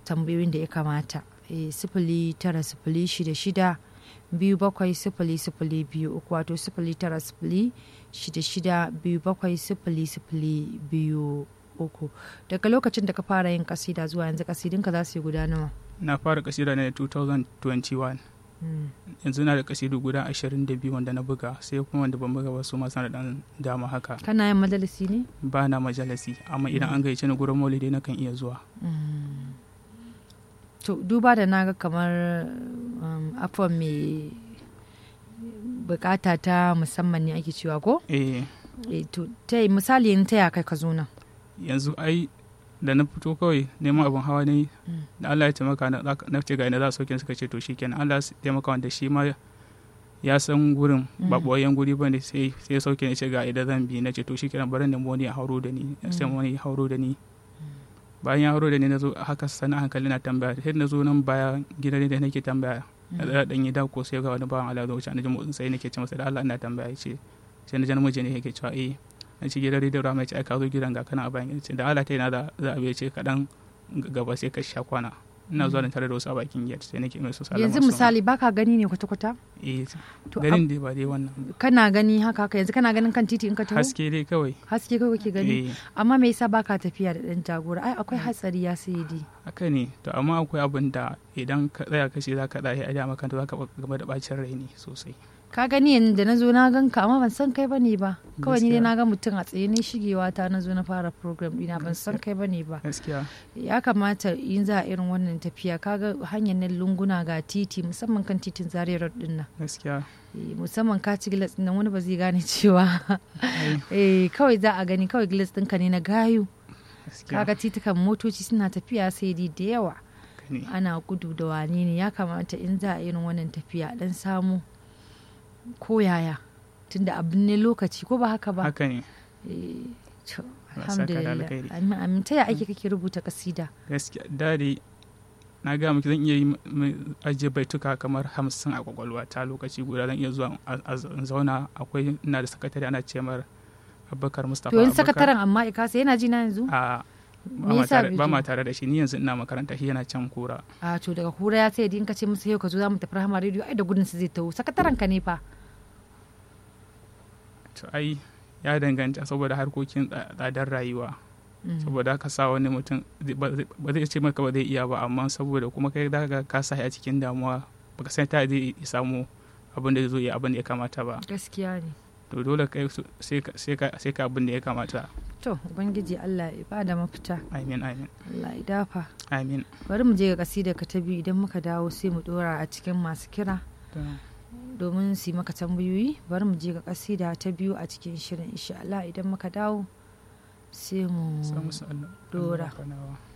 tambayoyin da ya kamata sifili tara sifili shida shida biyu bakwai sifili sifili biyu uku wato sifili tara sifili shida shida biyu bakwai sifili sifili biyu uku daga lokacin da ka fara yin kasida zuwa yanzu kasidinka za su yi guda nawa na fara kasida ne 2021 yanzu na da kasidu guda 22 wanda na buga sai kuma wanda ban buga wasu masu da dan dama haka kana yin majalisi ne ba na majalisi amma idan an gayyace ni gurin maulidi na kan iya zuwa to duba da naga kamar afon mai bukata ta musamman ne ake cewa ko eh to ta misali yin ta ya kai ka zo nan yanzu ai da na fito kawai neman abin hawa ne da Allah ya taimaka na ce ga ina za su sauke suka ce to shikenan Allah ya taimaka wanda shi ma ya san gurin ba boyen guri bane sai sai sauke ne ce ga idan zan bi na ce to shikenan bari ne wani ya hauro da ni sai wani ya hauro da ni bayan ya hauro da ni na zo haka sana hankali na tambaya sai na zo nan baya gidan da nake tambaya da dan yi da ko sai ga wani bawan Allah zo wuce na ji motsin sai nake ce masa da Allah ina tambaya ce sai na ji namiji ne yake cewa eh na ci gidan rediyo rama ce aka zo gidan ga kana a bayan ce da Allah ta yana da za a bai ce kaɗan gaba sai ka sha kwana ina zuwa da tare da wasu a bakin gate sai nake mai su salama yanzu misali baka gani ne kwata-kwata eh ganin dai ba dai wannan kana gani haka haka yanzu kana ganin kan titi in ka taho haske dai kawai haske kawai kake gani amma me yasa baka tafiya da dan jagora ai akwai hatsari ya sai dai haka ne to amma akwai abin da idan ka tsaya ka ce za ka tsaya a da makanta za ka gaba da bacin rai ne sosai ka gani yanzu da na zo na ganka amma ban san kai bane ba kawai ni dai na ga mutum a tsaye ne shigewa ta na zo na fara program dina ban san kai bane ba gaskiya ya kamata in za a irin wannan tafiya kaga hanyar nan lunguna ga titi musamman kan titin zaria road din nan gaskiya musamman ka ci gilas din nan wani ba zai gane cewa eh kawai za a gani kawai gilas ɗinka ne na gayu kaga titukan motoci suna tafiya sai dai da yawa ana gudu da wane ne ya kamata in za a irin wannan tafiya dan samu ko yaya tunda abin ne lokaci ko ba haka ba haka ne alhamdulillah amin ta ya ake kake rubuta kasida gaskiya dare na ga miki zan iya yi ajiye baituka kamar hamsin a kwakwalwa ta lokaci guda zan iya zuwa a zauna akwai ina da sakatare ana ce mar abubakar mustapha to yin sakataren amma ikasa yana ji na yanzu a ba ma tare da shi ni yanzu ina makaranta shi yana can kura a to daga kura ya sai in ka ce musu yau ka zo za mu tafi rahama rediyo ai da gudun su zai taho sakataren ka ne fa to ai ya danganta saboda harkokin tsadar rayuwa saboda ka sa wani mutum ba zai ce maka ba zai iya ba amma saboda kuma kai da ka sa a cikin damuwa baka san ta zai samu abin da zai zo ya abin da ya kamata ba gaskiya ne to dole kai sai ka abin da ya kamata to ubangiji Allah ya ba da mafita amin amin Allah ya dafa amin bari mu je ga kasida ka ta biyu idan muka dawo sai mu dora a cikin masu kira domin su yi maka tambayoyi bari mu je ga kasida ta biyu a cikin shirin insha Allah idan muka dawo sai mu dora